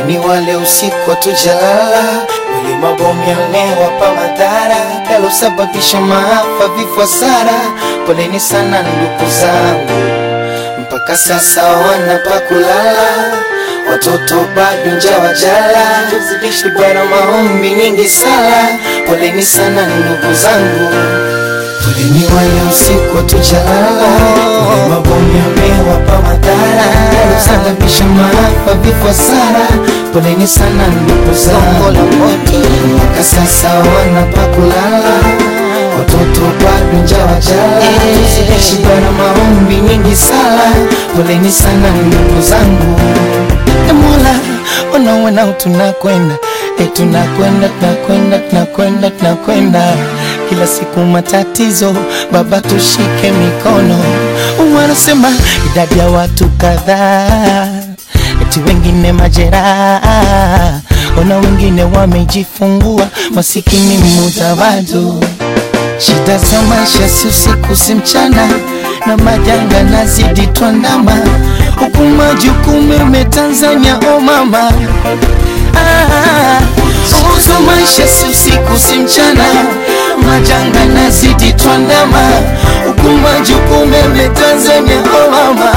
Ni wale usiku hatujalala, wale mabomu yamewapa madhara yalosababisha maafa, vifo, hasara. Poleni sana ndugu zangu, mpaka sasa wana pa kulala, watoto bado njaa wajala, tuzidishi bara maombi nyingi sala. Poleni sana ndugu zangu, poleni wale usiku hatujalala, wale mabomu yamewapa madhara yalosababisha maafa, vifo, hasara. Poleni sana ndugu zangu, mpaka sasa wana pa kulala watoto bado njaa wajala, tuzidishi bara maombi nyingi sala. Poleni sana ndugu zangu, e Mola, unaona tunakwenda e, tunakwenda tunakwenda tunakwenda tunakwenda kila siku matatizo, Baba tushike mikono. Wanasema idadi ya watu kadhaa, eti wengine majeraha, ona wengine wamejifungua, masikini mudawadu Shida za maisha si usiku si mchana, na majanga nazidi twandama, huku majukumu yame Tanzania, o mama ah, za maisha si usiku si mchana, majanga nazidi twandama, huku majukumu yame Tanzania, o mama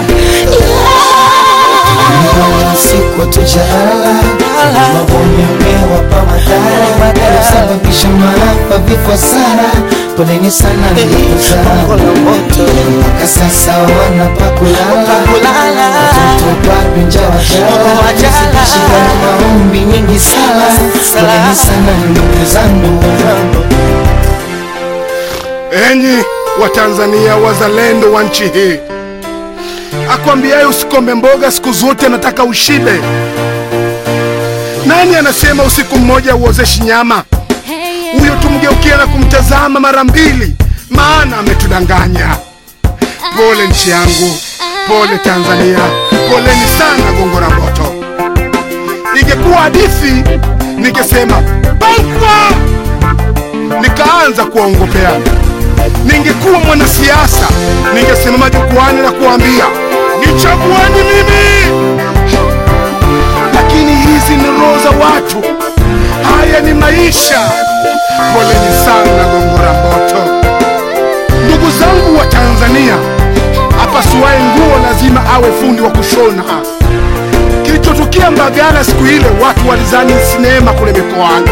yeah. Usiku hatujalala, mabomu yamewapa madhara yalosababisha maafa, vifo, hasara. Poleni sana ndugu zangu, mpaka sasa wana pa kulala, watoto bado njaa wajala, tuzidishi bara maombi nyingi sala. Poleni sana ndugu zangu. Enyi Watanzania wazalendo wa nchi hii, akwambiaye usikome mboga siku zote anataka ushibe. Nani anasema usiku mmoja uozeshi nyama? Huyo tumgeukia na kumtazama mara mbili, maana ametudanganya. Pole nchi yangu, pole Tanzania, poleni sana Gongo la Mboto. Ingekuwa hadithi ningesema Bangwa, nikaanza kuwaongopea. Ningekuwa mwanasiasa ningesimama jukwani na kuambia nichagueni mimi, lakini hizi ni roho za watu, haya ni maisha. Poleni sana Gongo la Mboto. Ndugu zangu wa Tanzania, apasuaye nguo lazima awe fundi wa kushona. Kilichotukia Mbagala siku ile, watu walizani sinema kule mikoani,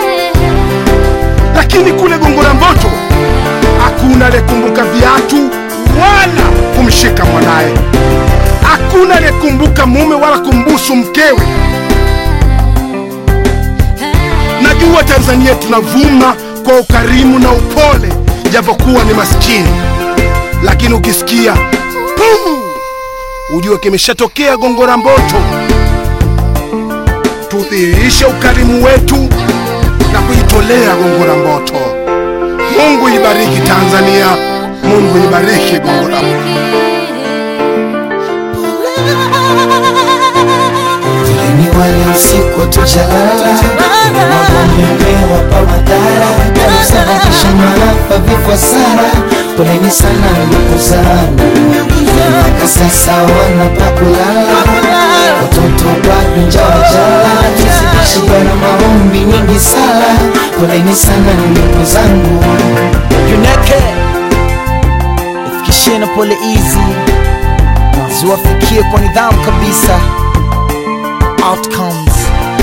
lakini kule Gongo la Mboto hakuna aliyekumbuka viatu wala kumshika mwanaye, hakuna aliyekumbuka mume wala kumbusu mkewe. Najua Tanzania tunavuma kwa ukarimu na upole, japokuwa ni maskini, lakini ukisikia pum, ujue kimeshatokea Gongo la Mboto. Tudhihirishe ukarimu wetu na kujitolea Gongo la Mboto. Mungu ibariki Tanzania, Mungu ibariki Gongo la Mboto. Poleni wale usiku hatujalala, mabomu yamewapa madhara yalosababisha maafa, vifo, hasara. Poleni sana ndugu zangu, mpaka sasa wana pa kulala, watoto bado njaa wajala, tuzidishi bara maombi nyingi sala. Poleni sana ndugu zangu. Juneke ifikishie na pole hizi ziwafikie kwa nidhamu kabisa. Outcomes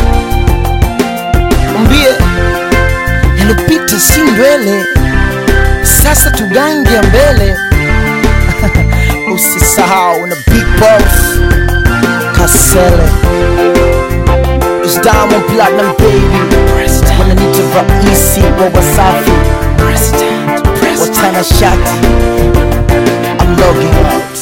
mbie yalopita si ndwele, sasa tugange ya mbele. Usisahau na big boss Kasele is Diamond Platinum baby, wananita raisi wa Wasafi, watana shati I'm logging out